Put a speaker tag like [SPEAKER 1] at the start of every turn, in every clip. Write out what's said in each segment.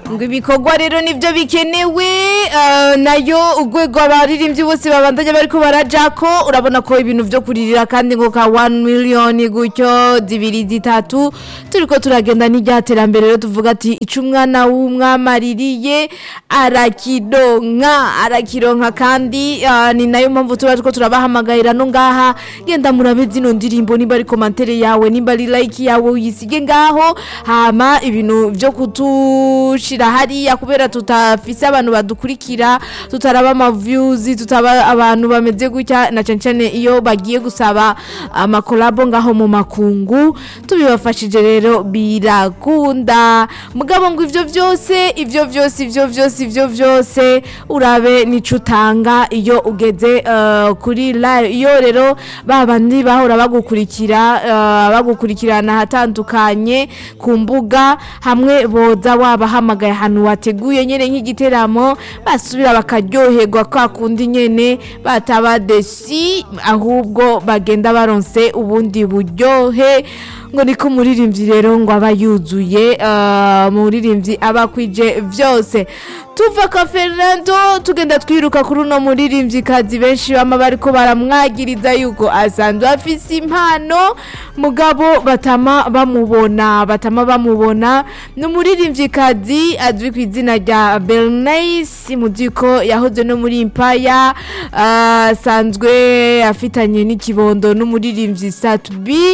[SPEAKER 1] ngo ibikorwa rero nibyo bikenewe eh, nayo urwego abaririmbyi bose babandanya bariko barajako urabona ko ibintu vyo kuririra kandi ngo ka 1 miliyoni gutyo zibiri zitatu turiko turagenda n'iryaterambere rero tuvuga ati ico umwana w'umwami aririye arakironka arakironka kandi eh, ni nayo mpamvu tuba turiko turabahamagarira no ngaha genda murabe zino ndirimbo nimba ari komantere yawe nimba ari like yawe uyisige ngaho hama ibintu vyo kutushira hariya kubera tutafise abantu badukurikira tutaraba ama views tutaba abantu bameze gutya na cane cane iyo bagiye gusaba amakolabo ngaho mu makungu tubibafashije rero birakunda mugabo ngo ivyo vyose ivyo vyose ivyo vyose ivyo vyose urabe nico utanga iyo ugeze eh, kuri live iyo rero babandi bahora bagukurikira eh, bagukurikirana ahatandukanye ku mbuga hamwe boza wabahamagaye ahantu wateguye nyene nk'igiteramo basubira bakaryoherwa kwa kundi nyene bataba desi ahubwo bagenda baronse ubundi buryohe ngo niko umuririmbyi rero ngo aba yuzuye eh, umuririmbyi aba akwije vyose tuva ka Fernando tugenda twiruka kuri uno muririmbyi kazi benshi bama bariko baramwagiriza yuko asanzwe afise impano mugabo batama bamubona batama bamubona ni umuririmbyi kazi azwi ku izina rya Bernice muziko yahoze no muri Impaya ah, asanzwe afitanye n'ikibondo n'umuririmbyi Satbi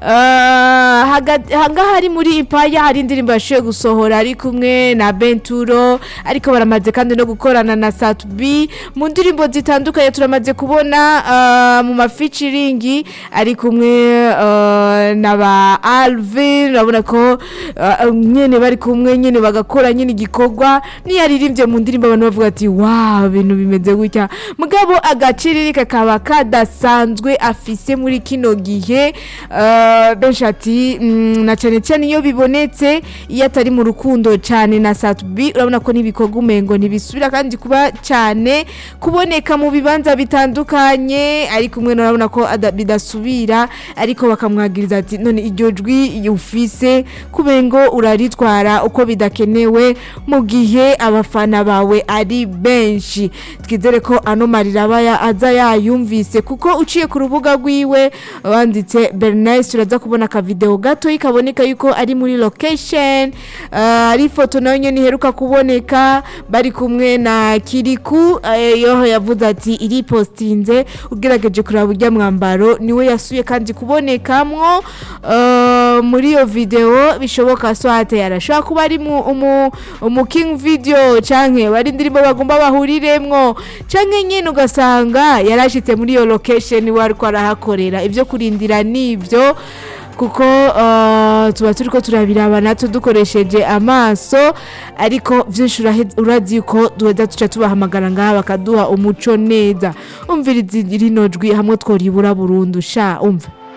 [SPEAKER 1] hangaha hari muri Impaya hari indirimbo yashoboye gusohora ari kumwe na Benturo ariko baramaze kandi no gukorana na Satbi mu ndirimbo zitandukanye turamaze kubona ah, mu mafeaturing ari kumwe ah, na ba Alvin urabona ko ah, nyene bari kumwe nyene bagakora nyene igikorwa niyaririmbye mu ndirimbo abantu bavuga ati wow ibintu bimeze gutya mugabo agaciriri kakaba kadasanzwe afise muri kino gihe ah, benshi ati mm, na cane cane iyo bibonetse iyo atari mu rukundo cane na Satbi urabona ko n'ibikorwa umengo ntibisubira kandi kuba cyane kuboneka mu bibanza bitandukanye ariko umwe urabona ko ada- bidasubira ariko bakamwagiriza ati none iryo jwi ufise kubengo uraritwara uko bidakenewe mu gihe abafana bawe ari benshi twizere ko ano marira aba ya- aza yayumvise kuko uciye ku rubuga rwiwe wanditse Bernice uraza kubona akavideo gato kaboneka yuko ari muri location uh, ari ifoto nayo nyene iheruka kuboneka bari kumwe na Kiriku eh, yoho yavuze ati iri postinze ugerageje kuraba urya mwambaro niwe yasuye kandi kubonekamwo uh, muri iyo video bishoboka swate arashobora kuba ari mu umu, umu king video canke bari indirimbo bagomba bahuriremwo canke nyene ugasanga yarashitse muri iyo location we ariko arahakorera ivyo kurindira nivyo kuko uh, tuba turiko turabiraba natwe dukoresheje amaso ariko vyinshi urahe- urazi ko duheza tuca tubahamagara ngaha bakaduha umuco neza umviriza rino jwi hamwe tworibura burundu sha umva